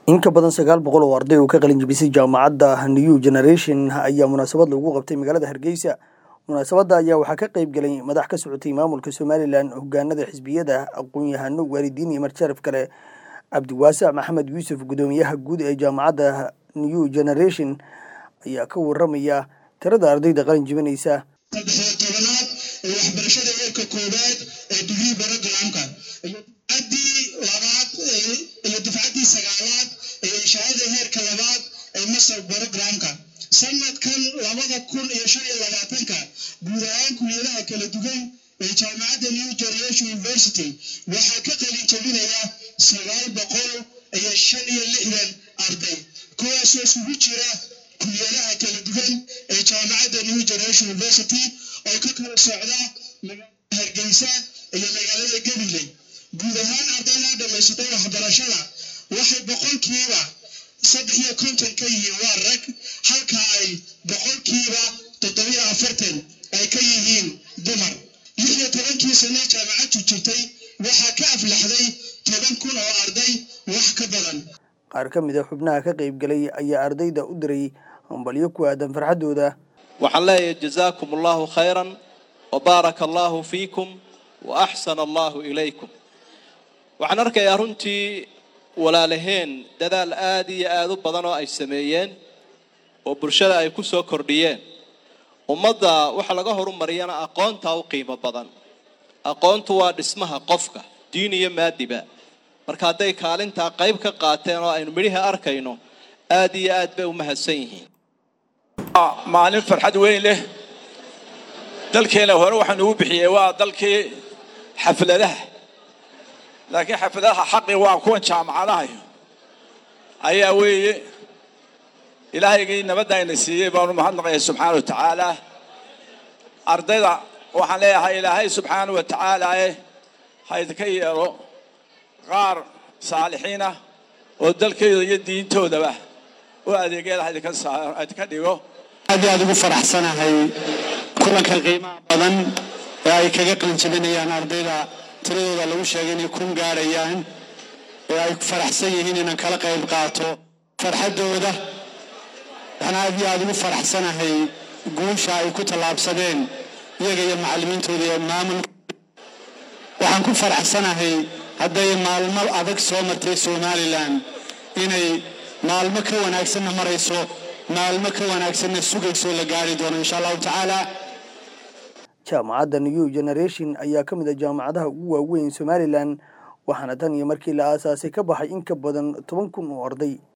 in ka badan sagaal boqol oo arday oo ka qalin jebisay jaamacadda new generation ayaa munaasabad lagu qabtay magaalada hargeysa munaasabadda ayaa waxaa ka qayb galay madax ka socotay maamulka somalilan hogaanada xisbiyada aqoon-yahano waalidiin iyo marjaraf kale cabdiwaasac maxamed yuusuf gudoomiyaha guud ee jaamacadda new generation ayaa ka waramaya tirada ardayda qalin jebinaysa saddexiyo tobanaad ee waxbarashada heerka koowaad ee digrii barogramka iyo dufcaddii labaad iyo dufcaddii sagaalaad ee shahaada heerka labaad ee masar barogramka sanadkan labada kun iyo shan iyo labaatanka guud ahaan kuliyadaha kala duwan ee jaamacadda new generation university waxaa ka qalin jebinaya sagaal boqol iyo shan iyo lixdan arday kuwaasoo isugu jira kuliyadaha kala duwan ee jaamacadda new generation university oo ka kala socda magaalada hargeysa iyo magaalada gabiley guud ahaan ardayda dhammaysatay waxbarashada waxay boqolkiiba saddex iyo konton ka yihiin waa rag halka ay boqolkiiba toddobiyo afartan ay ka yihiin dumar lix iyo tobankii sane jaamacaddu jirtay waxaa ka aflaxday toban kun oo arday wax ka badan qaar ka mid a xubnaha ka qayb galay ayaa ardayda u diray hambalyo ku aadan farxaddooda waxaan leeyahay jazaakum allahu khayran wa baaraka allahu fiikum wa axsana allahu ilaykum waxaan arkayaa runtii walaalaheen dadaal aada iyo aada u badan oo ay sameeyeen oo bulshada ay ku soo kordhiyeen ummadda waxa laga horumariyana aqoontaa u qiimo badan aqoontu waa dhismaha qofka diin iyo maadiba marka hadday kaalintaa qayb ka qaateen oo aynu midhihi arkayno aada iyo aad bay u mahadsan yihiin maalin farxad weyn leh dalkeena hore waxaan ugu bixiyey waa dalkii xafladaha laakiin xafladaha xaqi waa kuwan jaamacadaha ayaa weeye ilaahaygii nabadda ayna siiyey baanu mahadnaqaya subxaana wa tacaala ardayda waxaan leeyahay ilaahay subxaana wa tacaalaae ha idinka yeelo qaar saalixiinah oo dalkeeda iyo diintoodaba u adeegyada ha idinka dhigo aad iyo aad ugu faraxsanahay kulanka qiimaha badan ee ay kaga qalinjabinayaan ardayda tiradooda lagu sheegay inay kun gaarayaan ee ay faraxsan yihiin inaan kala qayb qaato farxaddooda waxaan aad iyo aad ugu faraxsanahay guusha ay ku tallaabsadeen iyaga iyo macallimiintooda iyo maamulka waxaan ku faraxsanahay hadday maalmo adag soo martay somalilan inay maalmo ka wanaagsanna marayso maalmo ka wanaagsanna sugayso la gaari doono insha allahu tacaala jaamacadda new generation ayaa ka mid a jaamacadaha ugu waaweyn somalilan waxaana tan iyo markii la aasaasay ka baxay in ka badan toban kun oo arday